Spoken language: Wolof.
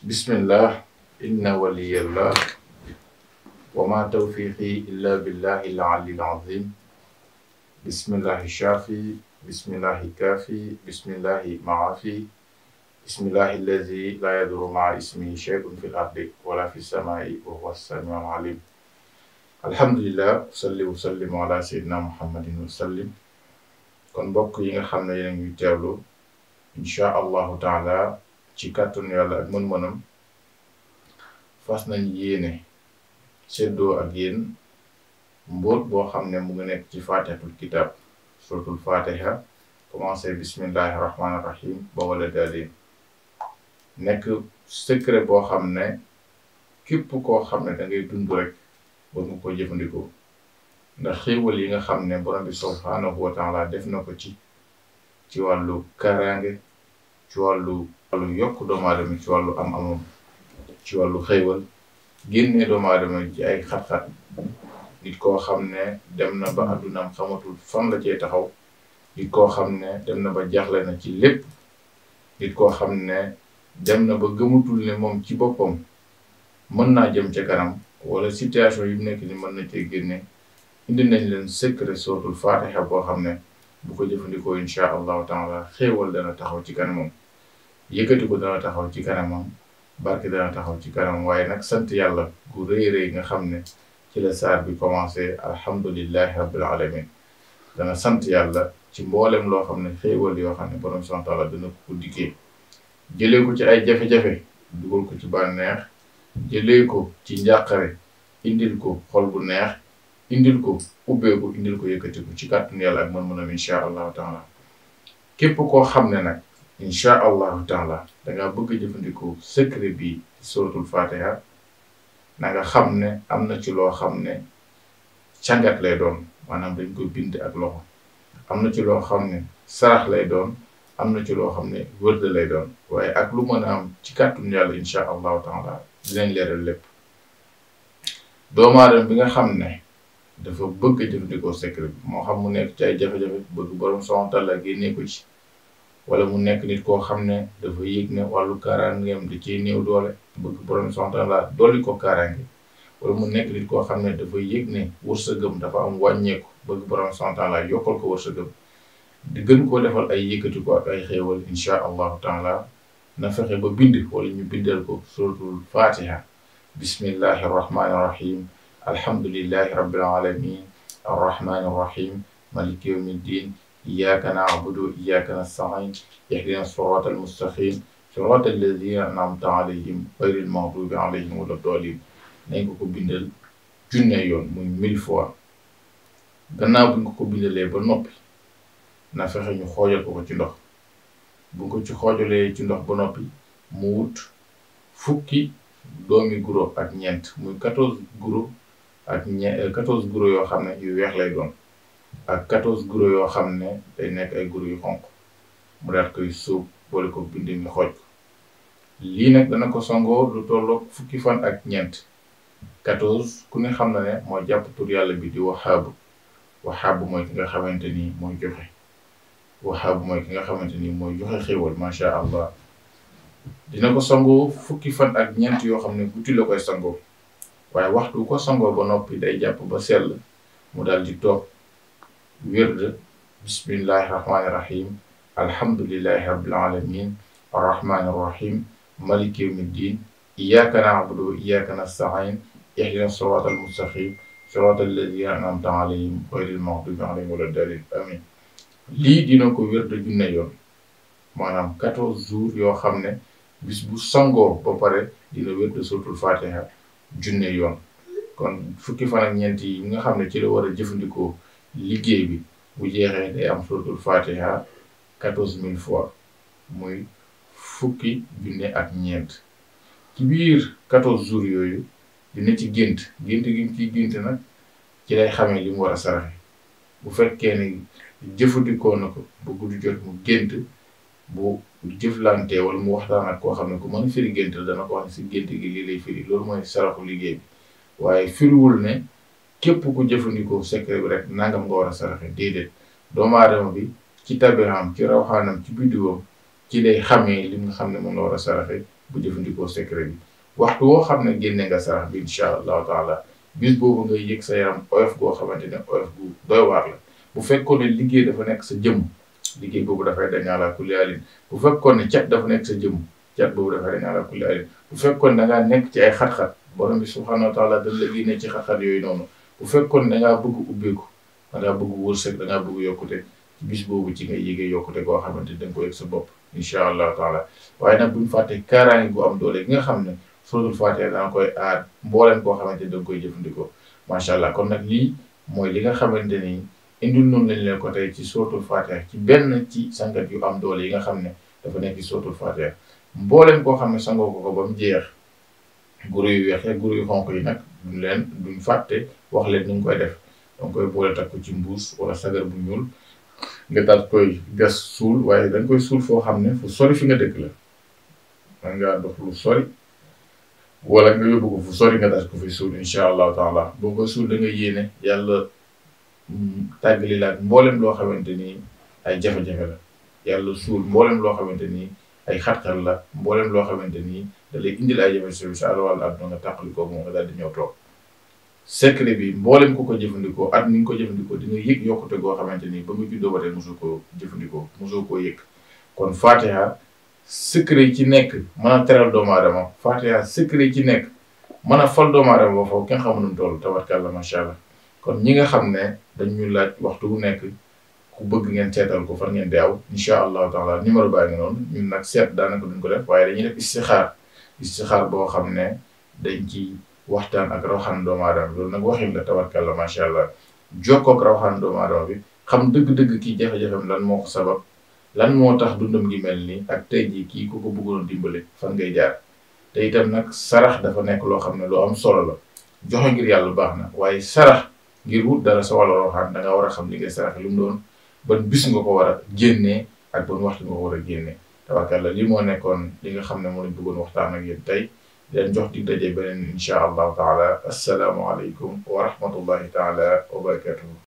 bismillah inna waliyallah wa ma tawfiqi illa billahi al-ali al-azim bismillahi shafi bismillahi kafi bismillahi maafi bismillahi allazi la yadurru maa ismihi shay'un fi l-ardi wala fi s-samaa'i wa huwa as-sami'u al-alim alhamdulillah salli wa sallim ala sayyidina muhammadin wa sallim kon mbokk yi nga xam ne yéen a ngi teewlu incha allahu taala ci kàttanu yàlla ak mën-mënam fas nañ yéene seddoo ak yéen mbóot boo xam ne mu ngi nekk ci fatihatul kitab suratul fatiha commencé bismillahi rahmaani rahim ba wala daalin nekk secret boo xam ne képp koo xam ne da ngay dund rek ba nga ko jëfandikoo ndax xéewal yi nga xam ne borom bi subhaanahu wa taala def na ko ci ci wàllu kaaraange ci wàllu wàllu yokk doomu aadama ci wàllu am amam ci wàllu xéewal génnee doomu aadama ci ay xat-xat nit koo xam ne dem na ba addunaam xamatul fan la cee taxaw nit koo xam ne dem na ba jaaxle na ci lépp nit koo xam ne dem na ba gëmatul ne moom ci boppam mën naa jëm ca kanam wala situation yi mu nekk ni mën na cee génne indi nañ leen secret sootul fatiha boo xam ne bu ko jëfandikoo insha allahu taala xéewal dana taxaw ci kanamam yëkkati ko dana taxaw ci kanamam barke dana taxaw ci kanamam waaye nag sant yàlla gu rëy rëy nga xam ne ci la saar bi commencé alhamdulillahi rabbil alamin dana sant yàlla ci mboolem loo xam ne xéewal yoo xam ne borom subhanahu wa taala dana ko dikkee jëlee ko ci ay jafe-jafe dugal ko ci bànneex jëlee ko ci njàqare indil ko xol bu neex indil ko ubbeeku indil ko yëkkatiku ci kàttanu yàlla ak mën-mënam incha allahu taala képp koo xam ne nag incha allahu taala dangaa bëgg a jëfandikoo secret bi suratul fatiha na nga xam ne am na ci loo xam ne càngat lay doon maanaam dañ ko bind ak loxo am na ci loo xam ne sarax lay doon am na ci loo xam ne wërde lay doon waaye ak lu mën a am ci kàttanu yàlla incha allahu taala dinañ leeral lépp doomu aadama bi nga xam ne dafa bëgg a jëfandikoo secret bi moo xam mu nekk ci ay jafe-jafe bëgg borom subhaanahu wa taala génnee ko ci wala mu nekk nit koo xam ne dafa yëg ne wàllu kaaraangeem da ciy néew doole bëgg borom subhaanahu wa taala dolli ko kaaraange wala mu nekk nit koo xam ne dafa yëg ne wërsëgam dafa am wàññeeku bëgg borom subhaanahu wa taala yokkal ko wërsëgam di gën koo defal ay yëkkati ko ak ay xéewal insha allahu taala na fexe ba bind wala ñu bindal ko suratul fatiha bismillahi arrahmani irrahim alhamdulillahi rabbil alamin arrahmani irrahim maliki yawmi ddin iyyaka na'budu wa iyyaka nasta'in ihdina sirata almustaqim sirata alladhina an'amta alayhim ghayril maghdubi alayhim wala ddallin nañ ko ko bindal junne yoon muy mille fois gannaaw buñ ko ko bindalee ba noppi na fexe ñu xoojal ko ko ci ndox bu ko ci xoojalee ci ndox ba noppi mu wut fukki doomi guro ak ñeent muy quatorze guro ak ñe quatorze guro yoo xam ne yu weex lay doon ak quatorze guro yoo xam ne day nekk ay guro yu xonq mu daat koy suub boole ko bind mi xooj ko lii nag dana ko sangoo lu tolloog fukki fan ak ñeent quatorze ku ne xam na ne mooy jàpp tur yàlla bi di waxaabu waxaabu mooy ki nga xamante ni mooy joxe waxaabu mooy ki nga xamante ni mooy joxe xéwal macha allah dina ko sangoo fukki fan ak ñeent yoo xam ne guddi la koy sangoo waaye waxtu ko sangoo ba noppi day jàpp ba sell mu daal di toog wird bismillahi rahmaani rahim alhamdulillahi rabbil alamin arrahmani arrahim maliki yawmi ddin iyyaka na'budu wa iyyaka nasta'in ihdina sirata almustaqim sirata alladhina an'amta alayhim ghayril maghdubi alayhim wala ddallin amin lii dina ko wér de junne yoon maanaam quatorze jours yoo xam ne bis bu sangoo ba pare dina wér de suratul fatiha junne yoon kon fukki fan ak ñeent yi nga xam ne ci la war a jëfandikoo liggéey bi bu jeexee day am suratul fatiha quatorze mille fois muy fukki junne ak ñeent ci biir quatorze jours yooyu dina ci gént gént gi mu ciy gént nag ci lay xamee li mu war a saraxe bu fekkee ne jëfandikoo na ko ba guddi jot mu gént bu jëflantee wala mu waxtaan ak koo xam ne ku mën a firi gént la dana ko wax ne si gént gi lii lay firi loolu mooy saraxu liggéey bi waaye firiwul ne képp ku jëfandikoo secret bi rek nangam nga war a saraxe déedéet doomu aadama bi ci tabiraam ci rawxaanam ci biddiwam ci lay xamee li nga xam ne moom la war a saraxe bu jëfandikoo secret bi waxtu woo xam ne génne nga sarax bi incha allahu taala bis boobu ngay yëg sa yaram oyof goo xamante ne oyof bu doy waar la bu fekkoon ne liggéey dafa nekk sa jëmm liggéey boobu dafay dañ ala kulli alin bu fekkoon ne cat dafa nekk sa jëmm cat boobu dafay dañ ala kulli alin bu fekkoon da ngaa nekk ci ay xat-xat borom bi subhanahu wa taala dañ la génne ci xat-xat yooyu noonu bu fekkoon da ngaa bëgg ubbeeku da ngaa bëgg wërsëg da ngaa bëgg yokkute ci bis boobu ci ngay yëgee yokkute goo xamante ni da nga ko yëg sa bopp incha allahu taala waaye nag buñ fàtte kaaraange gu am doole gi nga xam ne suratul fatiha danga koy aar mbooleen koo xamante ni da nga koy jëfandikoo macha allah kon nag lii mooy li nga xamante ni indil noonu lañ leen ko tey ci suratul fatiha ci benn ci sangat yu am doole yi nga xam ne dafa nekk ci suratul fatiha mbooleen koo xam ne sangoo ko ko ba mu jeex guru yu weex ak guru yu xonk yi nag duñ leen duñ fàtte wax leen ni nga koy def danga koy boole takk ko ci mbuus wala sagar bu ñuul nga daal koy gas suul waaye danga koy suul foo xam ne fu sori fi nga dëkk la man ngaa dox lu sori wala nga yóbbu ko fu sori nga daal ko fi suul incha allahu taala boo ko suul da nga yéene yàlla tàggali la ak mboolem loo xamante ni ay jafe-jafe la yàlla suul mboolem loo xamante ni ay xat-xat la mboolem loo xamante ni da lay indil ay jafe-jafe sa àll wàllu àdduna nga tàqali ko moom nga daal di ñëw toog secret bi mboolem ku ko jëfandikoo at ni nga ko jëfandikoo di nga yëg yokkute goo xamante ni ba nga juddoo ba tey mosoo koo jëfandikoo mosoo koo yëg kon Fatiha secret yi ci nekk mën a teral doomu aadama Fatiha secret yi ci nekk mën a fal doomu aadama ba foofu kenn xamu nu mu toll tabarkàlla macha allah kon ñi nga xam ne dañu laaj waxtu bu nekk ku bëgg ngeen seetal ko fan ngeen di aw incha allahu taala numéro baa ngi noonu ñun nag seet daanaka duñ ko def waaye dañuy def istixaar istixaar boo xam ne dañ ci waxtaan ak rawxaan doomu aadama loolu nag waxin la tabarkàlla macha allah jokkoo ak rawxaan doomu aadama bi xam dëgg-dëgg kii jafe-jafem lan moo ko sabab lan moo tax dundam gi mel nii ak tey jii kii ku ko bëggoon dimbale fan ngay jaar te itam nag sarax dafa nekk loo xam ne lu am solo la joxe ngir yàlla baax na waaye sarax ngir wut dara sa wàllu rawxaan da nga war a xam li ngay sarax lu mu doon ban bis nga ko war a génnee ak ban waxtu nga ko war a génnee tabarkàlla lii moo nekkoon li nga xam ne moo lañ bëggoon waxtaan ak yéen tey leen jox dig daje beneen insha allahu taala assalaamu aleykum wa rahmatullahi taala wa barakatuhu